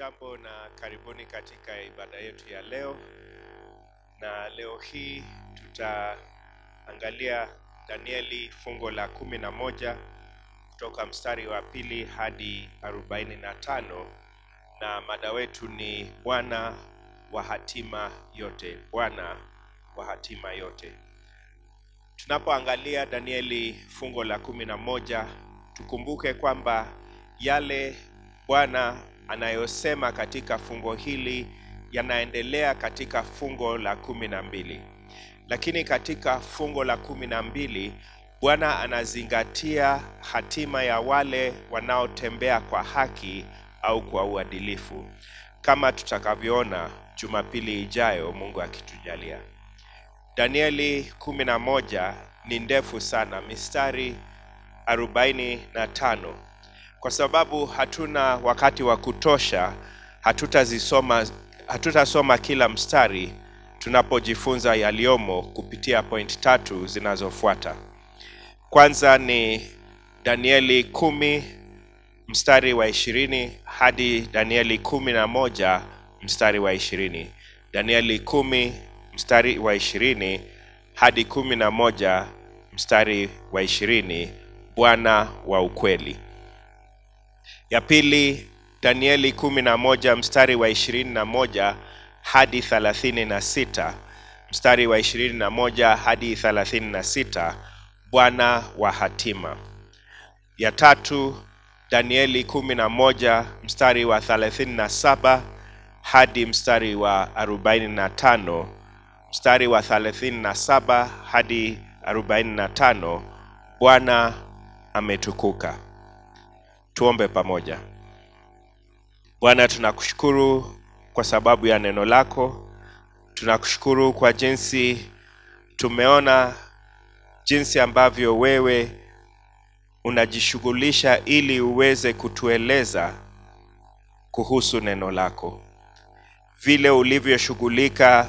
Hamjambo na karibuni katika ibada yetu ya leo, na leo hii tutaangalia Danieli fungo la kumi na moja kutoka mstari wa pili hadi arobaini na tano na mada wetu ni Bwana wa hatima yote, Bwana wa hatima yote. Tunapoangalia Danieli fungo la kumi na moja tukumbuke kwamba yale Bwana anayosema katika fungo hili yanaendelea katika fungo la kumi na mbili lakini katika fungo la kumi na mbili Bwana anazingatia hatima ya wale wanaotembea kwa haki au kwa uadilifu, kama tutakavyoona Jumapili ijayo, Mungu akitujalia. Danieli kumi na moja ni ndefu sana, mistari arobaini na tano. Kwa sababu hatuna wakati wa kutosha, hatutazisoma hatutasoma kila mstari tunapojifunza yaliyomo kupitia point tatu zinazofuata. Kwanza ni Danieli kumi mstari wa ishirini hadi Danieli kumi na moja mstari wa ishirini. Danieli kumi mstari wa ishirini hadi kumi na moja mstari wa ishirini. Bwana wa ukweli. Ya pili Danieli kumi na moja mstari wa ishirini na moja hadi thelathini na sita mstari wa ishirini na moja hadi thelathini na sita Bwana wa hatima. Ya tatu Danieli kumi na moja mstari wa thelathini na saba hadi mstari wa arobaini na tano mstari wa thelathini na saba hadi arobaini na tano Bwana ametukuka. Tuombe pamoja. Bwana, tunakushukuru kwa sababu ya neno lako. Tunakushukuru kwa jinsi tumeona jinsi ambavyo wewe unajishughulisha ili uweze kutueleza kuhusu neno lako, vile ulivyoshughulika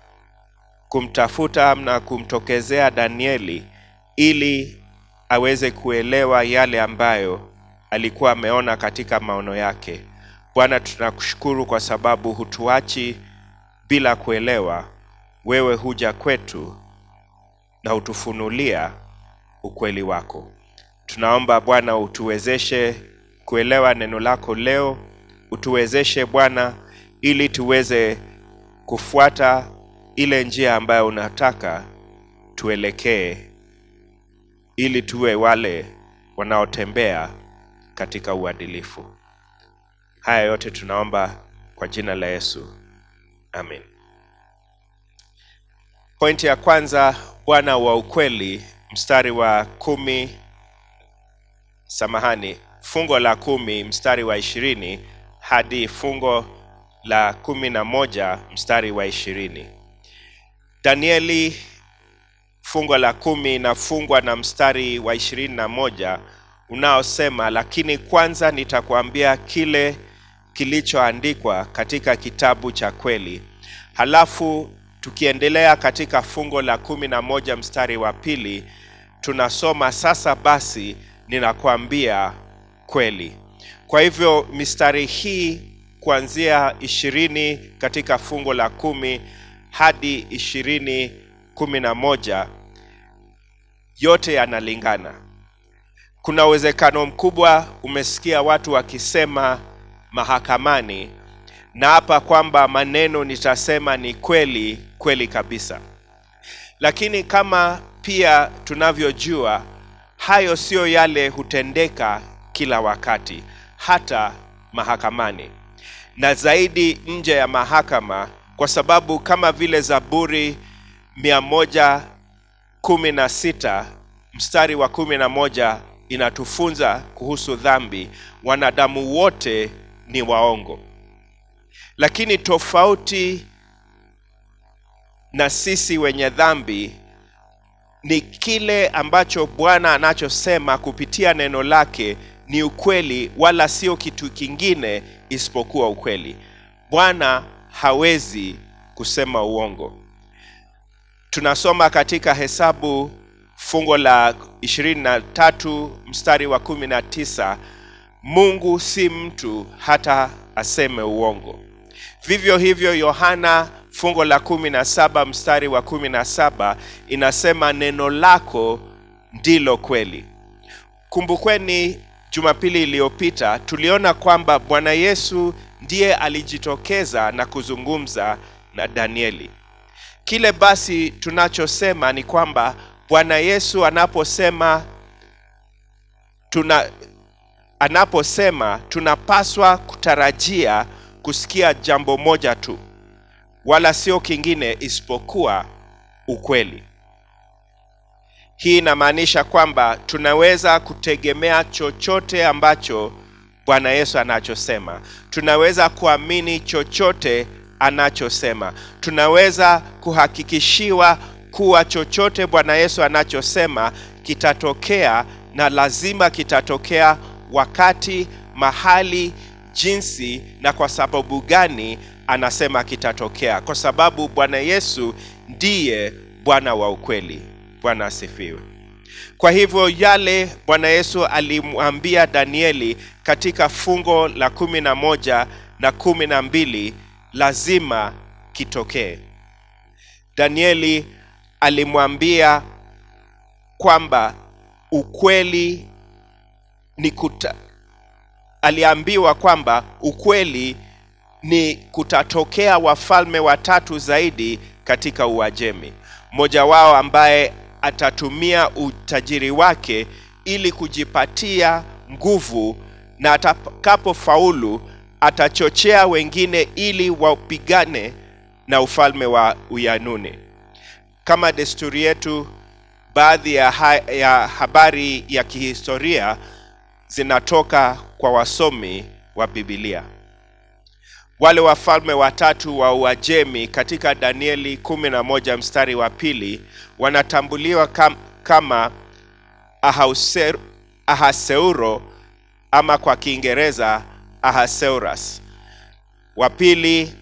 kumtafuta na kumtokezea Danieli ili aweze kuelewa yale ambayo alikuwa ameona katika maono yake. Bwana, tunakushukuru kwa sababu hutuachi bila kuelewa. Wewe huja kwetu na utufunulia ukweli wako. Tunaomba Bwana utuwezeshe kuelewa neno lako leo, utuwezeshe Bwana ili tuweze kufuata ile njia ambayo unataka tuelekee, ili tuwe wale wanaotembea katika uadilifu. Haya yote tunaomba kwa jina la Yesu, amen. Pointi ya kwanza, Bwana wa ukweli, mstari wa kumi, samahani, fungo la kumi mstari wa ishirini hadi fungo la kumi na moja mstari wa ishirini. Danieli fungo la kumi inafungwa na mstari wa ishirini na moja unaosema, lakini kwanza nitakwambia kile kilichoandikwa katika kitabu cha kweli. Halafu tukiendelea katika fungo la kumi na moja mstari wa pili tunasoma sasa basi ninakwambia kweli. Kwa hivyo mistari hii kuanzia ishirini katika fungo la kumi hadi ishirini kumi na moja yote yanalingana. Kuna uwezekano mkubwa umesikia watu wakisema mahakamani na hapa kwamba maneno nitasema ni kweli kweli kabisa, lakini kama pia tunavyojua, hayo siyo yale hutendeka kila wakati, hata mahakamani na zaidi nje ya mahakama, kwa sababu kama vile Zaburi mia moja kumi na sita mstari wa kumi na moja inatufunza kuhusu dhambi, wanadamu wote ni waongo. Lakini tofauti na sisi wenye dhambi ni kile ambacho Bwana anachosema kupitia neno lake ni ukweli, wala sio kitu kingine isipokuwa ukweli. Bwana hawezi kusema uongo. Tunasoma katika Hesabu fungo la ishirini na tatu mstari wa kumi na tisa Mungu si mtu hata aseme uongo. Vivyo hivyo Yohana fungo la kumi na saba mstari wa kumi na saba inasema neno lako ndilo kweli. Kumbukweni Jumapili iliyopita tuliona kwamba Bwana Yesu ndiye alijitokeza na kuzungumza na Danieli. Kile basi tunachosema ni kwamba Bwana Yesu anaposema tuna anaposema tunapaswa kutarajia kusikia jambo moja tu, wala sio kingine isipokuwa ukweli. Hii inamaanisha kwamba tunaweza kutegemea chochote ambacho Bwana Yesu anachosema. Tunaweza kuamini chochote anachosema. Tunaweza kuhakikishiwa kuwa chochote Bwana Yesu anachosema kitatokea na lazima kitatokea wakati, mahali, jinsi na kwa sababu gani anasema kitatokea, kwa sababu Bwana Yesu ndiye Bwana wa ukweli. Bwana asifiwe. Kwa hivyo yale Bwana Yesu alimwambia Danieli katika fungo la kumi na moja na kumi na mbili lazima kitokee. Danieli alimwambia kwamba ukweli ni kuta, aliambiwa kwamba ukweli ni kutatokea wafalme watatu zaidi katika Uajemi, mmoja wao ambaye atatumia utajiri wake ili kujipatia nguvu, na atakapofaulu atachochea wengine ili wapigane na ufalme wa Uyanuni. Kama desturi yetu, baadhi ya, ha ya habari ya kihistoria zinatoka kwa wasomi wa Biblia. Wale wafalme watatu wa Uajemi katika Danieli 11 mstari wa pili wanatambuliwa kam, kama Ahauser, Ahaseuro ama kwa Kiingereza Ahasuerus. Wa pili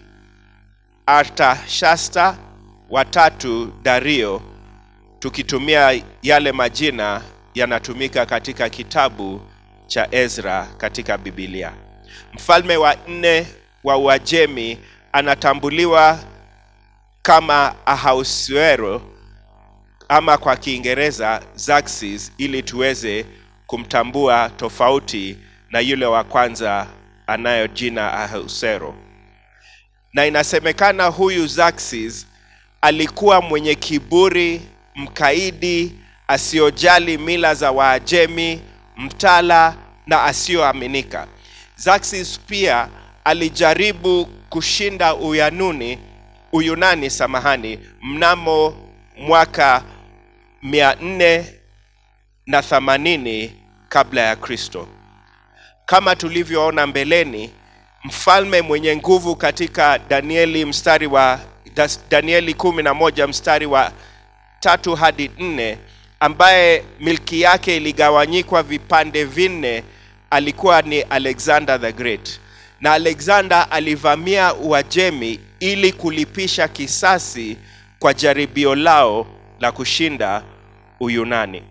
Artashasta, watatu Dario. Tukitumia yale majina yanatumika katika kitabu cha Ezra katika Biblia. Mfalme wa nne wa Uajemi anatambuliwa kama Ahasuero ama kwa Kiingereza Xerxes, ili tuweze kumtambua tofauti na yule wa kwanza anayo jina Ahasuero. Na inasemekana huyu Xerxes alikuwa mwenye kiburi, mkaidi, asiyojali mila za Waajemi, mtala na asiyoaminika. Xerxes pia alijaribu kushinda Uyanuni, Uyunani samahani, mnamo mwaka mia nne na themanini kabla ya Kristo. Kama tulivyoona mbeleni, mfalme mwenye nguvu katika Danieli mstari wa Danieli kumi na moja mstari wa tatu hadi nne ambaye milki yake iligawanyikwa vipande vinne alikuwa ni Alexander the Great, na Alexander alivamia Uajemi ili kulipisha kisasi kwa jaribio lao la kushinda Uyunani.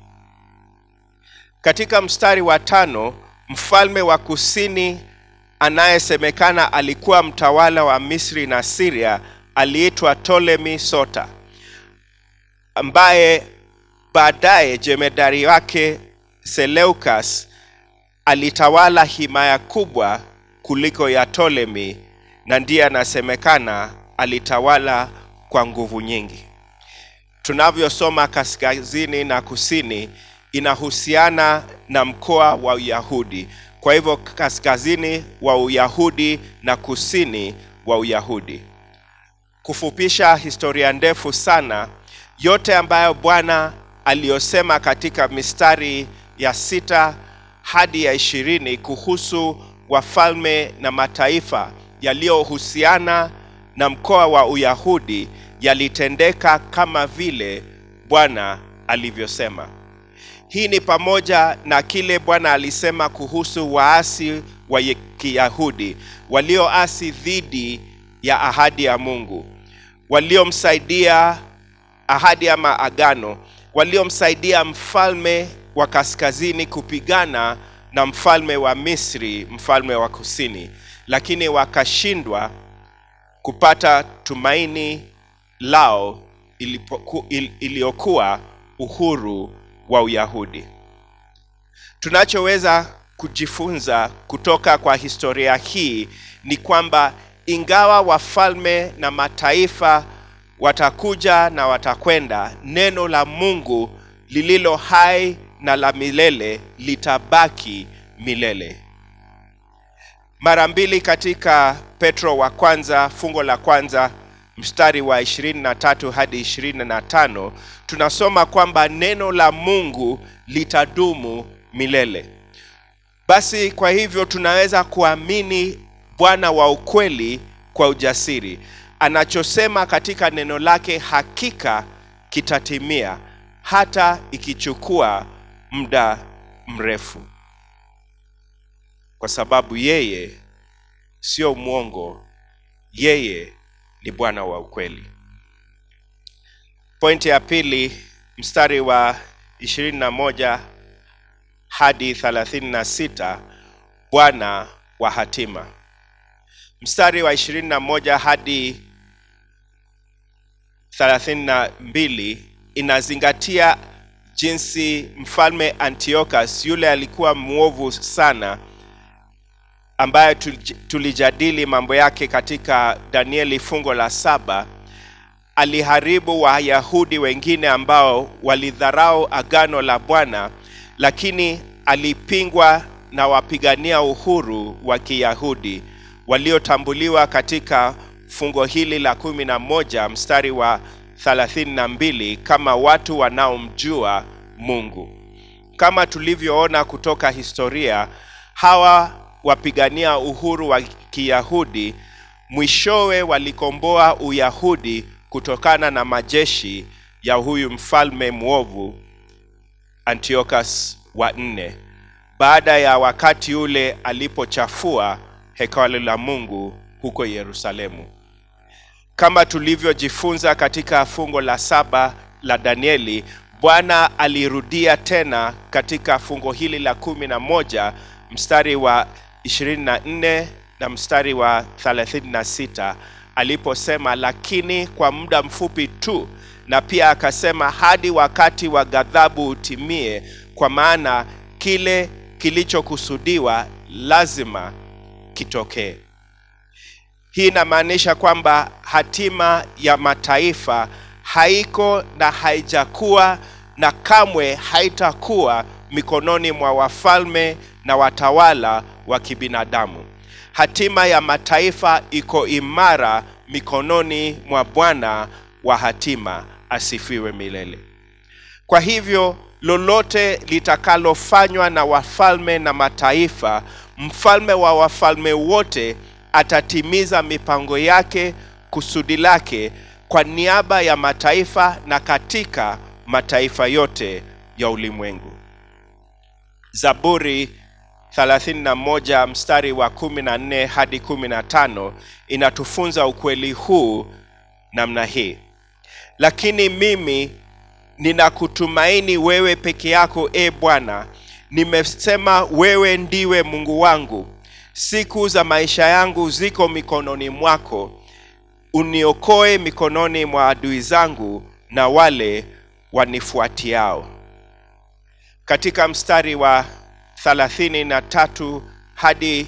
Katika mstari wa tano, mfalme wa kusini anayesemekana alikuwa mtawala wa Misri na Syria aliitwa Ptolemy Sota, ambaye baadaye jemedari wake Seleucus alitawala himaya kubwa kuliko ya Ptolemy na ndiye anasemekana alitawala kwa nguvu nyingi. Tunavyosoma kaskazini na kusini inahusiana na mkoa wa Uyahudi. Kwa hivyo kaskazini wa Uyahudi na kusini wa Uyahudi. Kufupisha historia ndefu sana, yote ambayo Bwana aliyosema katika mistari ya sita hadi ya ishirini kuhusu wafalme na mataifa yaliyohusiana na mkoa wa Uyahudi yalitendeka kama vile Bwana alivyosema. Hii ni pamoja na kile Bwana alisema kuhusu waasi wa Kiyahudi walioasi dhidi ya ahadi ya Mungu, waliomsaidia ahadi ama agano, waliomsaidia mfalme wa kaskazini kupigana na mfalme wa Misri, mfalme wa kusini, lakini wakashindwa kupata tumaini lao ilipoku- il- iliyokuwa uhuru wa Uyahudi. Tunachoweza kujifunza kutoka kwa historia hii ni kwamba ingawa wafalme na mataifa watakuja na watakwenda, neno la Mungu lililo hai na la milele litabaki milele. Mara mbili katika Petro wa kwanza fungo la kwanza mstari wa 23 hadi 25 tunasoma kwamba neno la Mungu litadumu milele. Basi kwa hivyo tunaweza kuamini Bwana wa ukweli kwa ujasiri. Anachosema katika neno lake hakika kitatimia hata ikichukua muda mrefu. Kwa sababu yeye sio mwongo, yeye ni Bwana wa ukweli. Pointi ya pili, mstari wa 21 hadi 36, Bwana wa hatima. Mstari wa 21 hadi 32 inazingatia jinsi mfalme Antiochus yule alikuwa mwovu sana ambaye tulij- tulijadili mambo yake katika Danieli fungo la saba aliharibu Wayahudi wengine ambao walidharau agano la Bwana, lakini alipingwa na wapigania uhuru wa Kiyahudi waliotambuliwa katika fungo hili la kumi na moja mstari wa 32 kama watu wanaomjua Mungu. Kama tulivyoona kutoka historia, hawa wapigania uhuru wa Kiyahudi mwishowe walikomboa Uyahudi kutokana na majeshi ya huyu mfalme mwovu Antiochus wa nne, baada ya wakati ule alipochafua hekalu la Mungu huko Yerusalemu. Kama tulivyojifunza katika fungo la saba la Danieli, Bwana alirudia tena katika fungo hili la kumi na moja mstari wa 24 na mstari wa 36 aliposema, lakini kwa muda mfupi tu, na pia akasema hadi wakati wa ghadhabu utimie, kwa maana kile kilichokusudiwa lazima kitokee. Hii inamaanisha kwamba hatima ya mataifa haiko na haijakuwa na kamwe haitakuwa mikononi mwa wafalme na watawala wa kibinadamu. Hatima ya mataifa iko imara mikononi mwa Bwana wa hatima, asifiwe milele. Kwa hivyo lolote litakalofanywa na wafalme na mataifa, mfalme wa wafalme wote atatimiza mipango yake, kusudi lake kwa niaba ya mataifa na katika mataifa yote ya ulimwengu. Zaburi 31 mstari wa 14 hadi 15 inatufunza ukweli huu namna hii: lakini mimi ninakutumaini wewe peke yako, e Bwana. Nimesema wewe ndiwe Mungu wangu. Siku za maisha yangu ziko mikononi mwako. Uniokoe mikononi mwa adui zangu na wale wanifuatiao. Katika mstari wa 33 hadi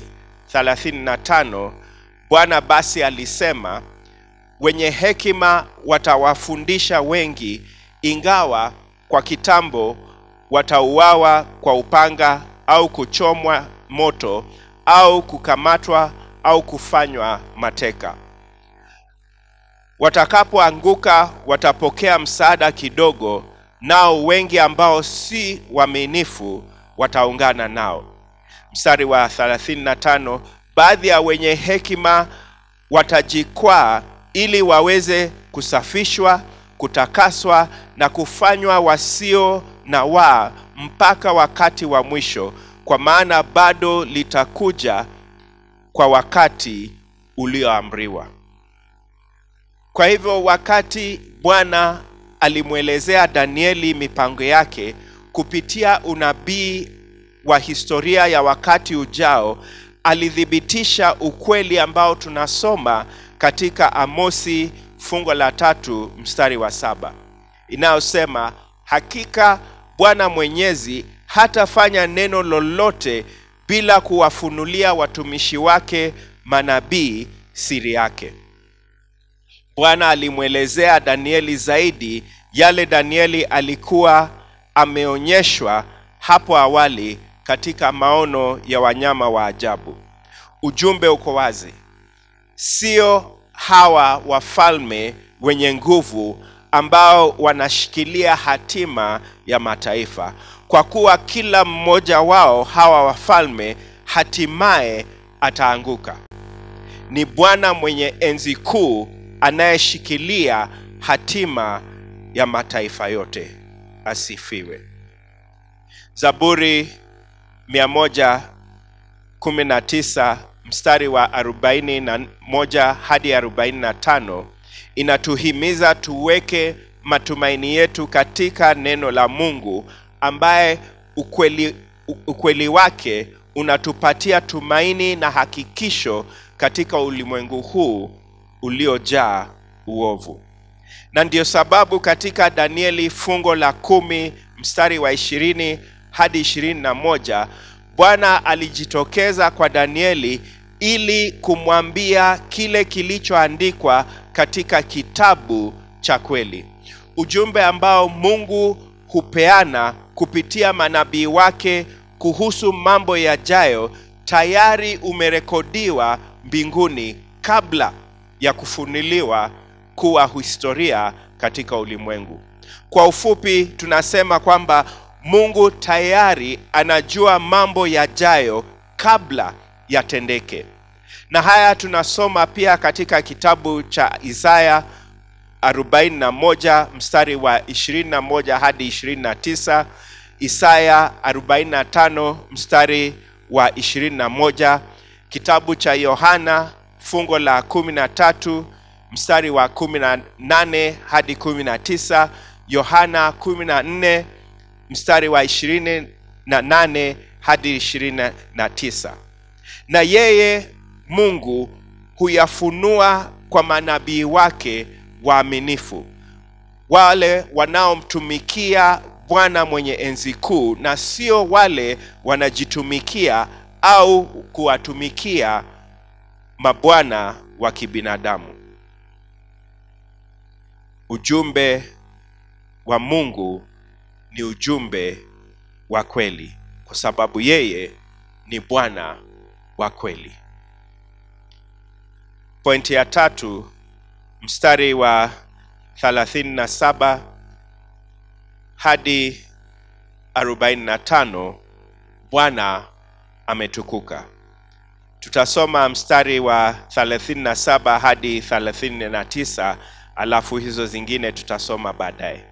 35 Bwana basi alisema, wenye hekima watawafundisha wengi, ingawa kwa kitambo watauawa kwa upanga au kuchomwa moto au kukamatwa au kufanywa mateka. Watakapoanguka watapokea msaada kidogo, nao wengi ambao si waaminifu wataungana nao. Mstari wa 35, baadhi ya wenye hekima watajikwaa ili waweze kusafishwa, kutakaswa na kufanywa wasio na waa mpaka wakati wa mwisho, kwa maana bado litakuja kwa wakati ulioamriwa. Kwa hivyo wakati Bwana alimwelezea Danieli mipango yake kupitia unabii wa historia ya wakati ujao alithibitisha ukweli ambao tunasoma katika Amosi fungo la tatu mstari wa saba inayosema hakika Bwana Mwenyezi hatafanya neno lolote bila kuwafunulia watumishi wake manabii siri yake. Bwana alimwelezea Danieli zaidi yale Danieli alikuwa ameonyeshwa hapo awali katika maono ya wanyama wa ajabu. Ujumbe uko wazi, sio hawa wafalme wenye nguvu ambao wanashikilia hatima ya mataifa, kwa kuwa kila mmoja wao hawa wafalme hatimaye ataanguka. Ni Bwana mwenye enzi kuu anayeshikilia hatima ya mataifa yote. Asifiwe. Zaburi 119 mstari wa 41 hadi 45 inatuhimiza tuweke matumaini yetu katika neno la Mungu ambaye ukweli, ukweli wake unatupatia tumaini na hakikisho katika ulimwengu huu uliojaa uovu. Na ndiyo sababu katika Danieli fungo la kumi mstari wa ishirini hadi ishirini na moja Bwana alijitokeza kwa Danieli ili kumwambia kile kilichoandikwa katika kitabu cha kweli, ujumbe ambao Mungu hupeana kupitia manabii wake kuhusu mambo yajayo, tayari umerekodiwa mbinguni kabla ya kufunuliwa kuwa historia katika ulimwengu. Kwa ufupi, tunasema kwamba Mungu tayari anajua mambo yajayo kabla yatendeke, na haya tunasoma pia katika kitabu cha Isaya 41 mstari wa 21 hadi 29, Isaya 45 mstari wa 21, kitabu cha Yohana fungo la 13 mstari wa 18 hadi 19, Yohana 14 mstari wa 28 hadi 29. Na yeye Mungu huyafunua kwa manabii wake waaminifu, wale wanaomtumikia Bwana mwenye enzi kuu, na sio wale wanajitumikia au kuwatumikia mabwana wa kibinadamu. Ujumbe wa Mungu ni ujumbe wa kweli, kwa sababu yeye ni Bwana wa kweli. Pointi ya tatu, mstari wa 37 hadi 45, Bwana ametukuka. Tutasoma mstari wa 37 hadi 39, alafu hizo zingine tutasoma baadaye.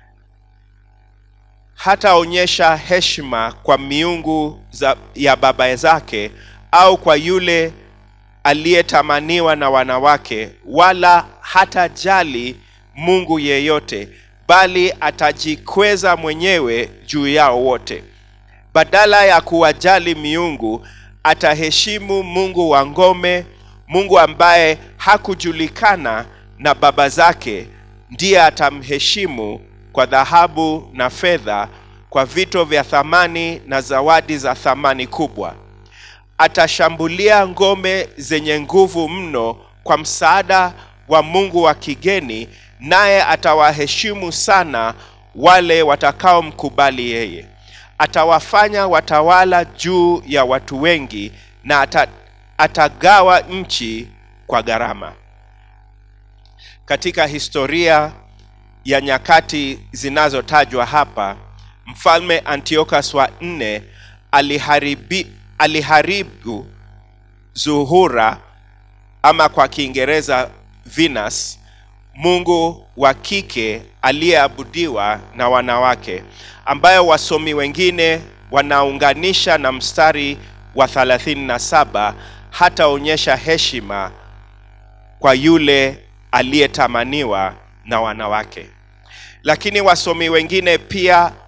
Hataonyesha heshima kwa miungu za, ya baba zake au kwa yule aliyetamaniwa na wanawake, wala hatajali Mungu yeyote, bali atajikweza mwenyewe juu yao wote. Badala ya kuwajali miungu, ataheshimu Mungu wa ngome, Mungu ambaye hakujulikana na baba zake, ndiye atamheshimu kwa dhahabu na fedha, kwa vito vya thamani na zawadi za thamani kubwa. Atashambulia ngome zenye nguvu mno kwa msaada wa mungu wa kigeni, naye atawaheshimu sana wale watakaomkubali yeye. Atawafanya watawala juu ya watu wengi, na ata, atagawa nchi kwa gharama. Katika historia ya nyakati zinazotajwa hapa, mfalme Antiochus wa nne aliharibi, aliharibu Zuhura ama kwa Kiingereza Venus, mungu wa kike aliyeabudiwa na wanawake, ambayo wasomi wengine wanaunganisha na mstari wa 37 hataonyesha heshima kwa yule aliyetamaniwa na wanawake. Lakini wasomi wengine pia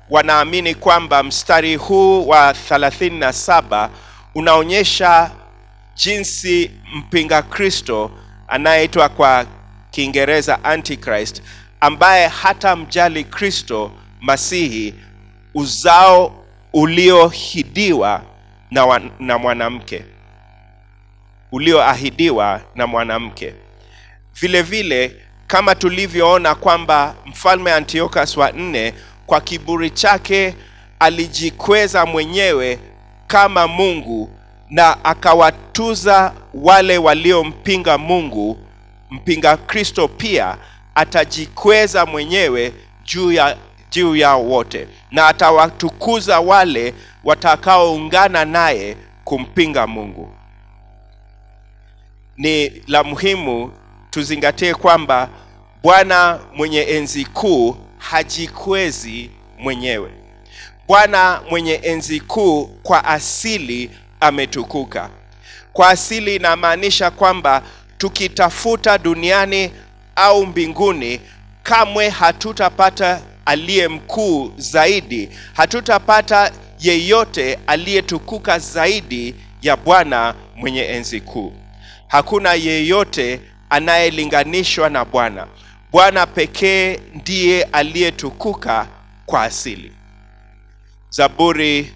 wanaamini kwamba mstari huu wa 37 unaonyesha jinsi mpinga Kristo anayeitwa kwa Kiingereza Antichrist, ambaye hata mjali Kristo Masihi, uzao uliohidiwa na, wa, na mwanamke ulioahidiwa na mwanamke. Vile vile kama tulivyoona kwamba mfalme Antiochus wa nne kwa kiburi chake alijikweza mwenyewe kama Mungu na akawatuza wale waliompinga Mungu. Mpinga Kristo pia atajikweza mwenyewe juu ya juu yao wote na atawatukuza wale watakaoungana naye kumpinga Mungu. Ni la muhimu tuzingatie kwamba Bwana mwenye enzi kuu hajikwezi mwenyewe. Bwana mwenye enzi kuu kwa asili ametukuka. Kwa asili inamaanisha kwamba tukitafuta duniani au mbinguni, kamwe hatutapata aliye mkuu zaidi, hatutapata yeyote aliyetukuka zaidi ya Bwana mwenye enzi kuu. Hakuna yeyote anayelinganishwa na Bwana. Bwana pekee ndiye aliyetukuka kwa asili. Zaburi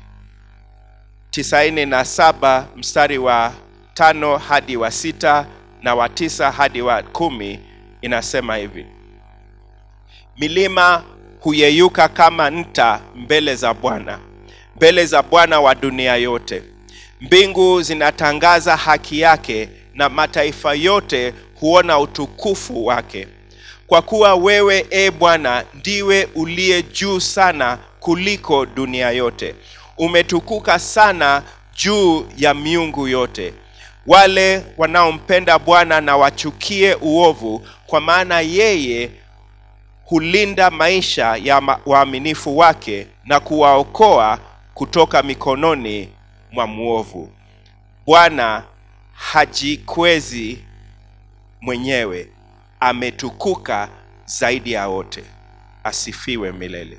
97 mstari wa tano hadi wa sita na wa tisa hadi wa kumi inasema hivi: milima huyeyuka kama nta mbele za Bwana, mbele za Bwana wa dunia yote. Mbingu zinatangaza haki yake, na mataifa yote huona utukufu wake. Kwa kuwa wewe, e Bwana, ndiwe uliye juu sana kuliko dunia yote, umetukuka sana juu ya miungu yote. Wale wanaompenda Bwana na wachukie uovu, kwa maana yeye hulinda maisha ya ma- waaminifu wake na kuwaokoa kutoka mikononi mwa mwovu. Bwana hajikwezi mwenyewe, ametukuka zaidi ya wote. Asifiwe milele.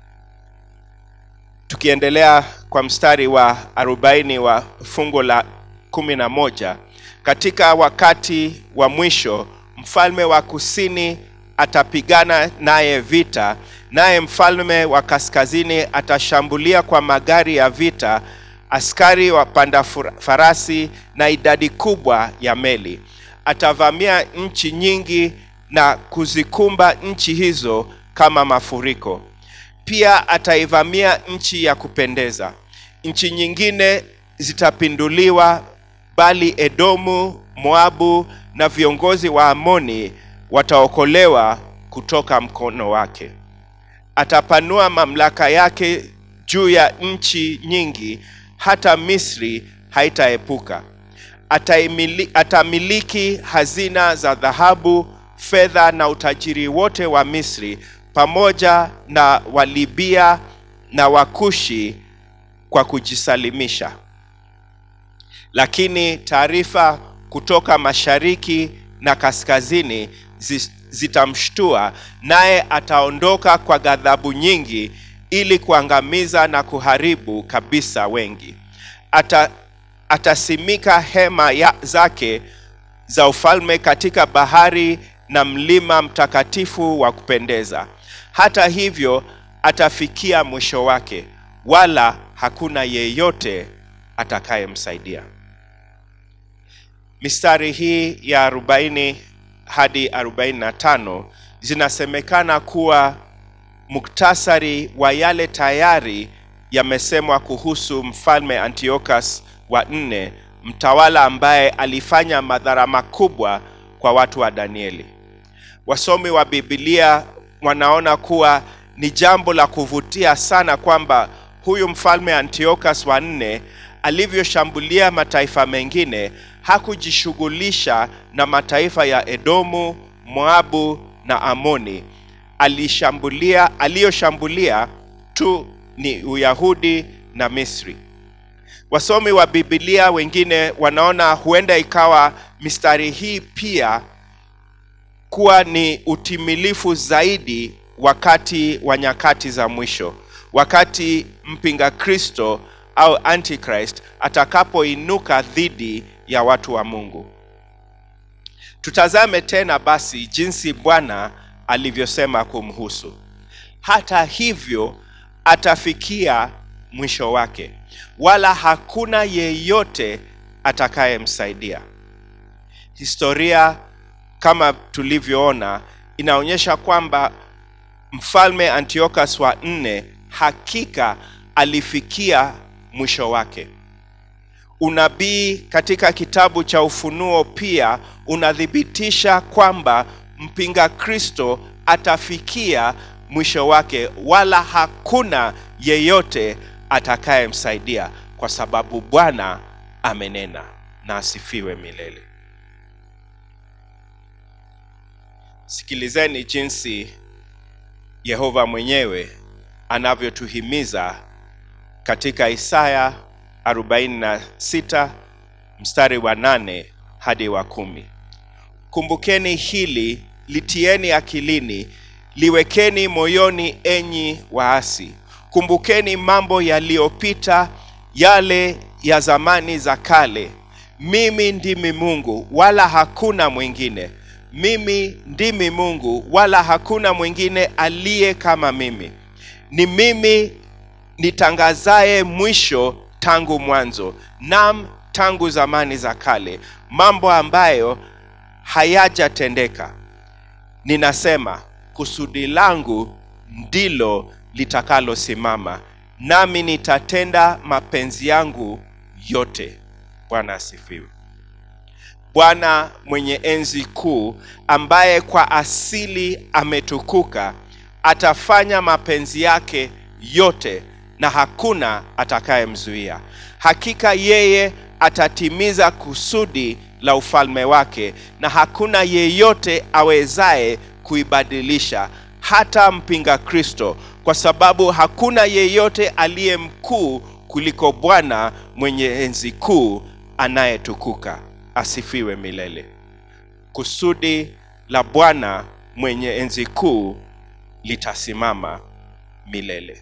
Tukiendelea kwa mstari wa 40 wa fungu la 11, katika wakati wa mwisho mfalme wa kusini atapigana naye vita, naye mfalme wa kaskazini atashambulia kwa magari ya vita, askari wapanda fura- farasi na idadi kubwa ya meli. Atavamia nchi nyingi na kuzikumba nchi hizo kama mafuriko. Pia ataivamia nchi ya kupendeza. Nchi nyingine zitapinduliwa, bali Edomu, Moabu na viongozi wa Amoni wataokolewa kutoka mkono wake. Atapanua mamlaka yake juu ya nchi nyingi, hata Misri haitaepuka. Ataimili, atamiliki hazina za dhahabu, fedha na utajiri wote wa Misri pamoja na Walibia na Wakushi kwa kujisalimisha. Lakini taarifa kutoka mashariki na kaskazini zi- zitamshtua, naye ataondoka kwa ghadhabu nyingi ili kuangamiza na kuharibu kabisa wengi. Ata, atasimika hema ya, zake za ufalme katika bahari na mlima mtakatifu wa kupendeza. Hata hivyo atafikia mwisho wake, wala hakuna yeyote atakayemsaidia. Mistari hii ya 40 hadi 45 zinasemekana kuwa muktasari wa yale tayari yamesemwa kuhusu mfalme Antiochus wa nne, mtawala ambaye alifanya madhara makubwa kwa watu wa Danieli. Wasomi wa Biblia wanaona kuwa ni jambo la kuvutia sana kwamba huyu mfalme Antiochus wa nne alivyoshambulia mataifa mengine hakujishughulisha na mataifa ya Edomu, Moabu na Amoni. Alishambulia, aliyoshambulia tu ni Uyahudi na Misri. Wasomi wa Biblia wengine wanaona huenda ikawa mistari hii pia kuwa ni utimilifu zaidi wakati wa nyakati za mwisho, wakati mpinga Kristo au Antichrist atakapoinuka dhidi ya watu wa Mungu. Tutazame tena basi jinsi Bwana alivyosema kumhusu. Hata hivyo atafikia mwisho wake, wala hakuna yeyote atakayemsaidia. Historia kama tulivyoona inaonyesha kwamba mfalme Antiochus wa nne hakika alifikia mwisho wake. Unabii katika kitabu cha Ufunuo pia unathibitisha kwamba mpinga Kristo atafikia mwisho wake, wala hakuna yeyote atakayemsaidia, kwa sababu Bwana amenena, na asifiwe milele. Sikilizeni jinsi Yehova mwenyewe anavyotuhimiza katika Isaya 46 mstari wa nane hadi wa kumi. Kumbukeni hili, litieni akilini, liwekeni moyoni, enyi waasi. Kumbukeni mambo yaliyopita, yale ya zamani za kale. Mimi ndimi Mungu, wala hakuna mwingine. Mimi ndimi Mungu, wala hakuna mwingine aliye kama mimi. Ni mimi nitangazaye mwisho tangu mwanzo, nam tangu zamani za kale, mambo ambayo hayajatendeka. Ninasema kusudi langu ndilo litakalosimama, nami nitatenda mapenzi yangu yote. Bwana asifiwe. Bwana mwenye enzi kuu, ambaye kwa asili ametukuka, atafanya mapenzi yake yote na hakuna atakayemzuia. Hakika yeye atatimiza kusudi la ufalme wake, na hakuna yeyote awezaye kuibadilisha, hata mpinga Kristo, kwa sababu hakuna yeyote aliye mkuu kuliko Bwana mwenye enzi kuu anayetukuka. Asifiwe milele. Kusudi la Bwana mwenye enzi kuu litasimama milele.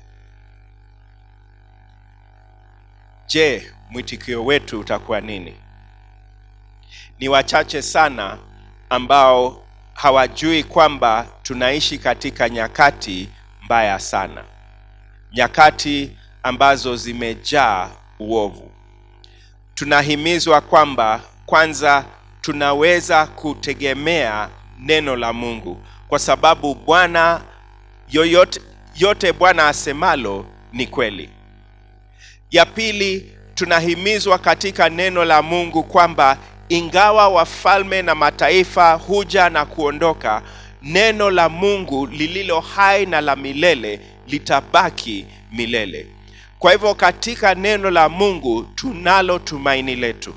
Je, mwitikio wetu utakuwa nini? Ni wachache sana ambao hawajui kwamba tunaishi katika nyakati mbaya sana, nyakati ambazo zimejaa uovu. Tunahimizwa kwamba kwanza tunaweza kutegemea neno la Mungu kwa sababu Bwana yoyote yote Bwana asemalo ni kweli. Ya pili, tunahimizwa katika neno la Mungu kwamba ingawa wafalme na mataifa huja na kuondoka, neno la Mungu lililo hai na la milele litabaki milele. Kwa hivyo katika neno la Mungu tunalo tumaini letu.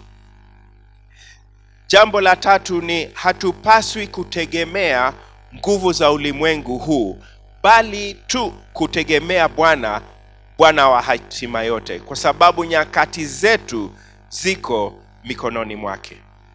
Jambo la tatu ni hatupaswi kutegemea nguvu za ulimwengu huu, bali tu kutegemea Bwana, Bwana wa hatima yote, kwa sababu nyakati zetu ziko mikononi mwake.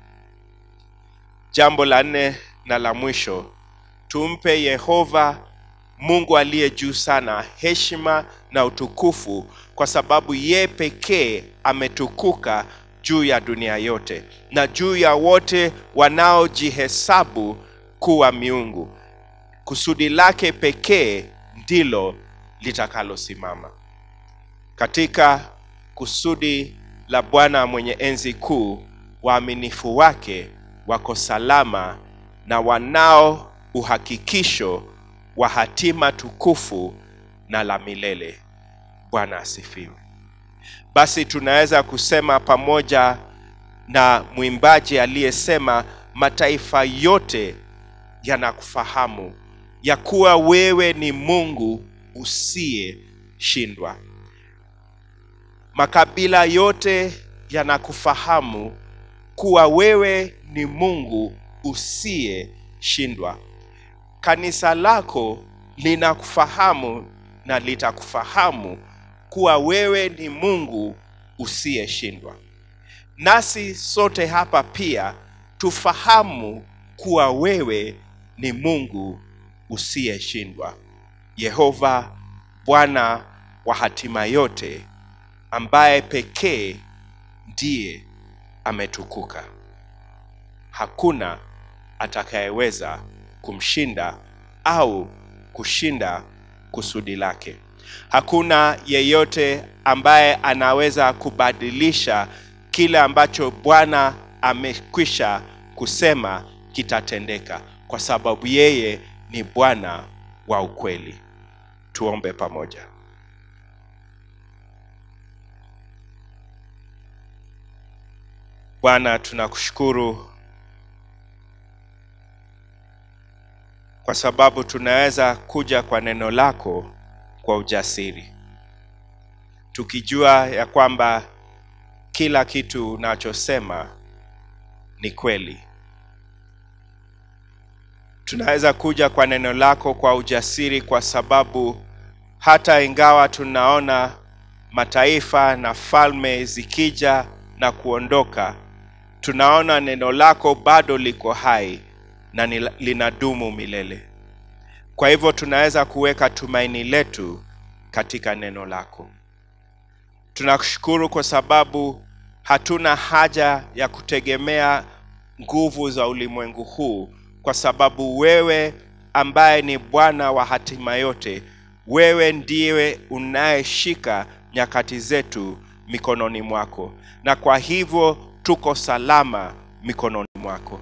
Jambo la nne na la mwisho, tumpe Yehova Mungu aliye juu sana heshima na utukufu, kwa sababu ye pekee ametukuka juu ya dunia yote na juu ya wote wanaojihesabu kuwa miungu. Kusudi lake pekee ndilo litakalosimama. Katika kusudi la Bwana mwenye enzi kuu, waaminifu wake wako salama na wanao uhakikisho wa hatima tukufu na la milele. Bwana asifiwe. Basi tunaweza kusema pamoja na mwimbaji aliyesema, mataifa yote yanakufahamu ya kuwa wewe ni Mungu usiyeshindwa. Makabila yote yanakufahamu kuwa wewe ni Mungu usiyeshindwa. Kanisa lako linakufahamu na litakufahamu kuwa wewe ni Mungu usiyeshindwa. Nasi sote hapa pia tufahamu kuwa wewe ni Mungu usiyeshindwa. Yehova Bwana wa hatima yote ambaye pekee ndiye ametukuka. Hakuna atakayeweza kumshinda au kushinda kusudi lake. Hakuna yeyote ambaye anaweza kubadilisha kile ambacho Bwana amekwisha kusema kitatendeka, kwa sababu yeye ni Bwana wa ukweli. Tuombe pamoja. Bwana, tunakushukuru kwa sababu tunaweza kuja kwa neno lako kwa ujasiri, tukijua ya kwamba kila kitu unachosema ni kweli. Tunaweza kuja kwa neno lako kwa ujasiri kwa sababu hata ingawa tunaona mataifa na falme zikija na kuondoka, tunaona neno lako bado liko hai na ni- linadumu milele. Kwa hivyo tunaweza kuweka tumaini letu katika neno lako. Tunakushukuru kwa sababu hatuna haja ya kutegemea nguvu za ulimwengu huu, kwa sababu wewe ambaye ni Bwana wa hatima yote, wewe ndiwe unayeshika nyakati zetu mikononi mwako, na kwa hivyo tuko salama mikononi mwako.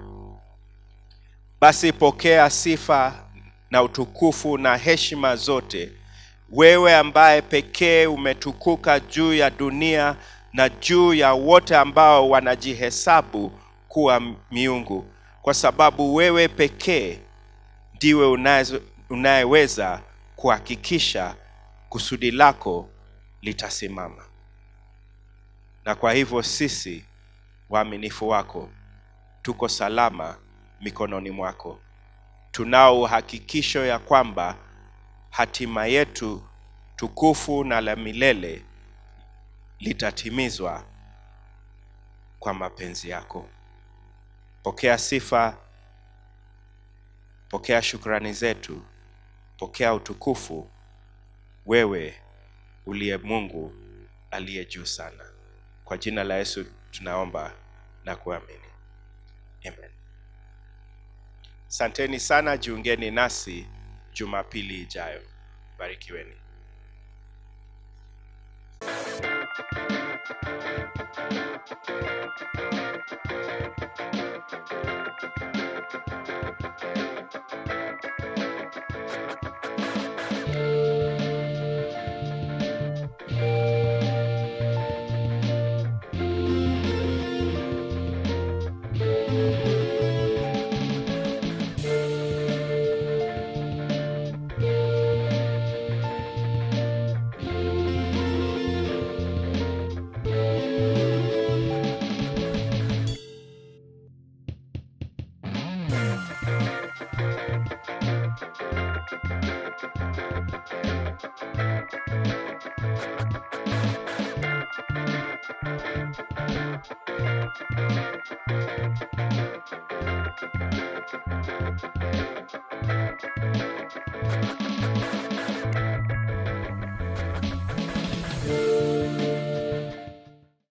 Basi pokea sifa na utukufu na heshima zote, wewe ambaye pekee umetukuka juu ya dunia na juu ya wote ambao wanajihesabu kuwa miungu, kwa sababu wewe pekee ndiwe unayezo- unayeweza kuhakikisha kusudi lako litasimama. Na kwa hivyo sisi waaminifu wako tuko salama mikononi mwako. Tunao uhakikisho ya kwamba hatima yetu tukufu na la milele litatimizwa kwa mapenzi yako. Pokea sifa, pokea shukrani zetu, pokea utukufu, wewe uliye Mungu aliye juu sana. Kwa jina la Yesu tunaomba na kuamini, amen. Santeni sana, jiungeni nasi Jumapili ijayo. Barikiweni.